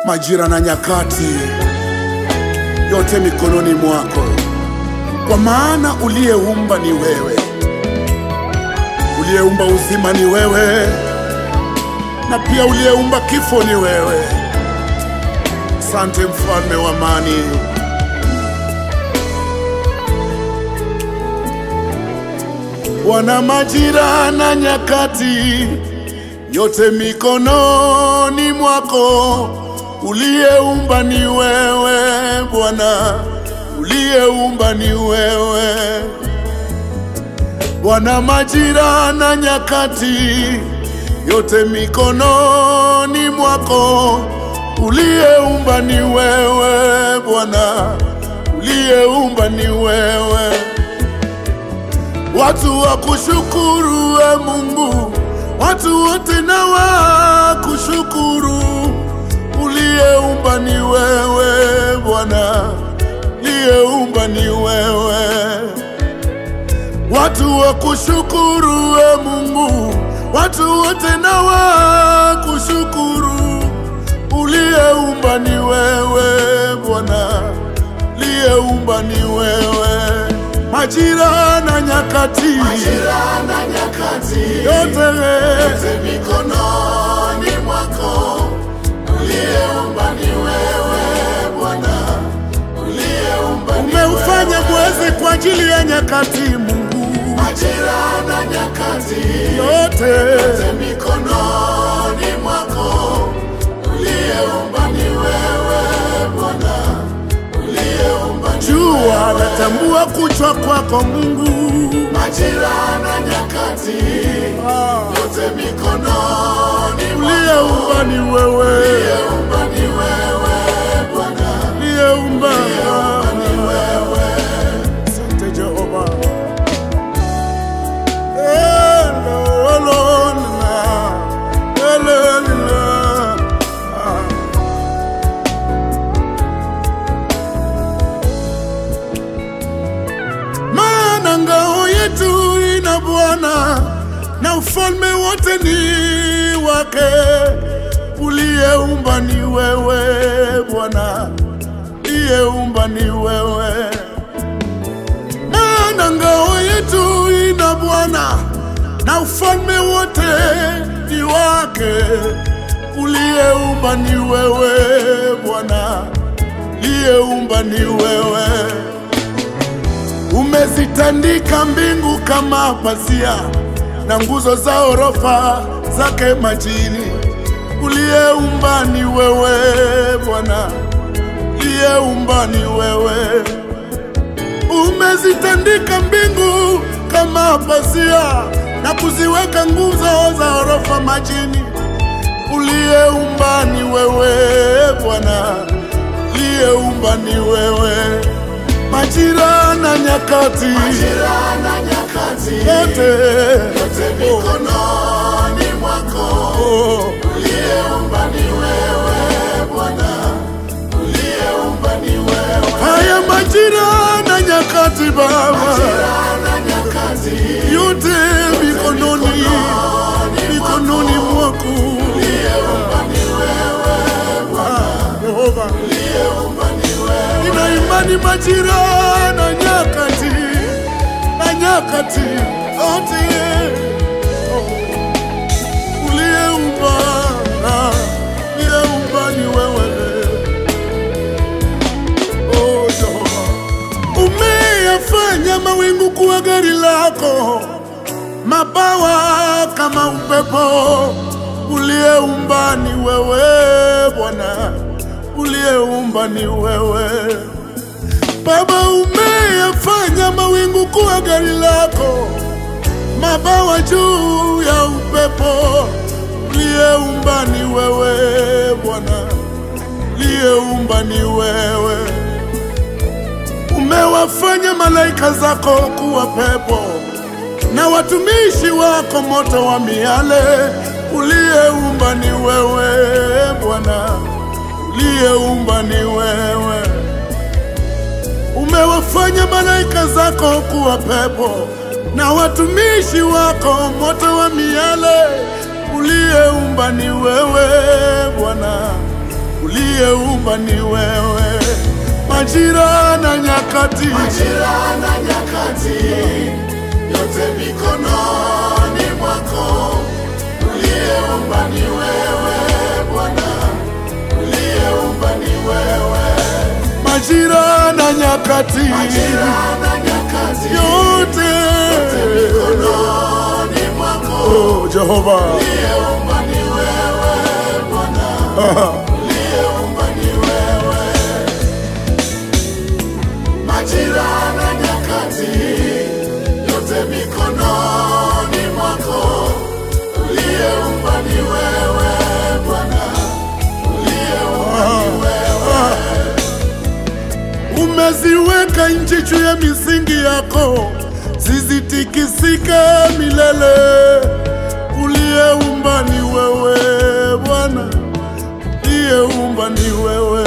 majira na nyakati, yote mikononi mwako, kwa maana uliyeumba ni wewe, uliyeumba uzima ni wewe, na pia uliyeumba kifo ni wewe. Asante mfalme wa amani. Bwana, majira na nyakati yote mikononi mwako, uliyeumba ni wewe Bwana, uliyeumba ni wewe Bwana, majira na nyakati yote mikononi mwako, uliyeumba ni wewe Bwana, uliyeumba ni wewe watu wa kushukuru we Mungu, watu wote na wa kushukuru. Uliyeumba ni wewe Bwana, uliyeumba ni wewe. Watu wa kushukuru we Mungu, watu wote na wa kushukuru. Uliyeumba ni wewe Bwana, uliyeumba ni wewe majira na nyakati, Majira na nyakati yote yote mikononi mwako, uliyeumba ni wewe Bwana, uliyeumba ni umeufanya wewe. mwezi kwa ajili ya nyakati. Mungu, Majira na nyakati yote yote mikononi mwako, uliyeumba ni wewe Bwana, uliyeumba ni jua natambua kuchwa kwako Mungu. majira na nyakati Ah, yote mikononi mwako. uliyeumba ni wewe, Uliyeumba ni wewe Bwana, uliyeumba ni wewe. Asante Jehova. Elolona, elolina. Ah. Maana ngao yetu ina Bwana na ufalme wote ni wake. Uliyeumba ni wewe Bwana, uliyeumba ni wewe. Maana ngao yetu ina Bwana na ufalme wote ni wake. Uliyeumba ni wewe Bwana, uliyeumba ni wewe. Umezitandika mbingu kama pazia na nguzo za orofa zake majini. Uliyeumba ni wewe Bwana, uliyeumba ni wewe. Umezitandika mbingu kama pazia na kuziweka nguzo za orofa majini. Uliyeumba ni wewe Bwana, uliyeumba ni wewe. Majira na nyakati Majira na nyakati yote yote mikononi mwako, oh, uliyeumba ni wewe Bwana, uliyeumba ni wewe. haya majira na nyakati Baba, Majira na nyakati yote mikononi mikononi mwako uliyeumba ni wewe Ah, Yehova. uliyeumba ni wewe. Nina imani majira na nyakati na nyakati yote uliyeumba ah, uliyeumba ni wewe oh, Jehova. Umeyafanya mawingu kuwa gari lako, mabawa kama upepo. Uliyeumba ni wewe Bwana, uliyeumba ni wewe Baba. Umeyafanya mawingu kuwa gari lako, mabawa juu ya upepo. Uliyeumba ni wewe Bwana, uliyeumba ni wewe umewafanya malaika zako kuwa pepo na watumishi wako moto wa miale. Uliyeumba ni wewe Bwana, uliyeumba ni wewe. Umewafanya malaika zako kuwa pepo na watumishi wako moto wa miale. Uliyeumba ni wewe Bwana, uliyeumba ni wewe, majira na nyakati, Majira na nyakati yote mikononi mwako, uliyeumba ni wewe Bwana, uliyeumba ni wewe. majira na nyakati, Majira na nyakati yote mikononi mwako, oh, Jehova uliyeumba ni wewe Bwana, uliyeumba ni wewe. Majira na nyakati yote mikononi mwako, uliyeumba ni wewe Bwana, uliyeumba ni wewe. umeziweka nchi juu ya misingi yako, zisitikisike milele. Uliyeumba ni wewe Bwana, uliyeumba ni wewe.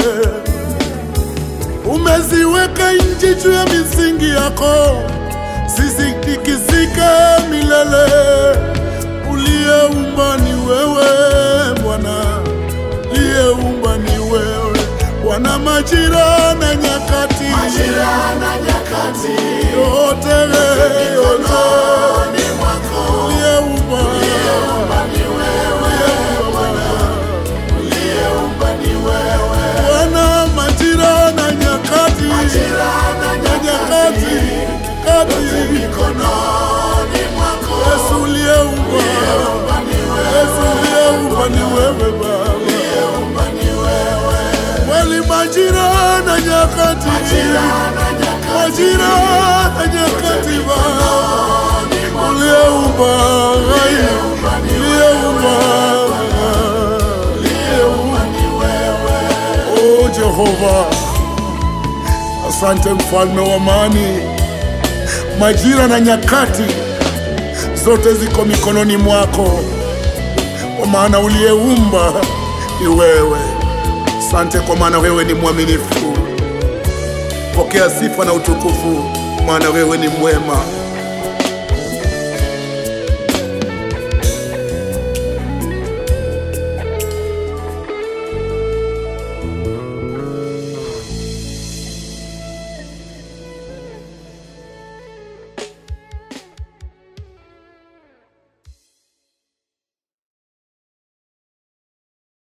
Umeziweka nchi juu ya misingi yako, zisitikisike milele. Uliyeumba ni wewe Bwana, uliyeumba ni wewe Bwana, majira na nyakati Majira na nyakati yote yote mikononi mwako, uliyeumba uliyeumba ni wewe Bwana, uliyeumba ni wewe. Bwana, majira na nyakati Majira na na nyakati nyakati kati mikononi mwako, Yesu uliyeumba uliyeumba ni wewe, Yesu uliyeumba ni wewe Baba, uliyeumba ni wewe. kweli majira na nyakati Majira na nyakati majira na nyakati Baba mikononi mwako, uliyeumba hai uliyeumba ni uliyeumba uliyeumba ni wewe. Oh Jehova, asante mfalme wa amani. Majira na nyakati zote ziko mikononi mwako, kwa maana uliyeumba ni wewe. Asante kwa maana wewe ni mwaminifu. Pokea sifa na utukufu, maana wewe ni mwema.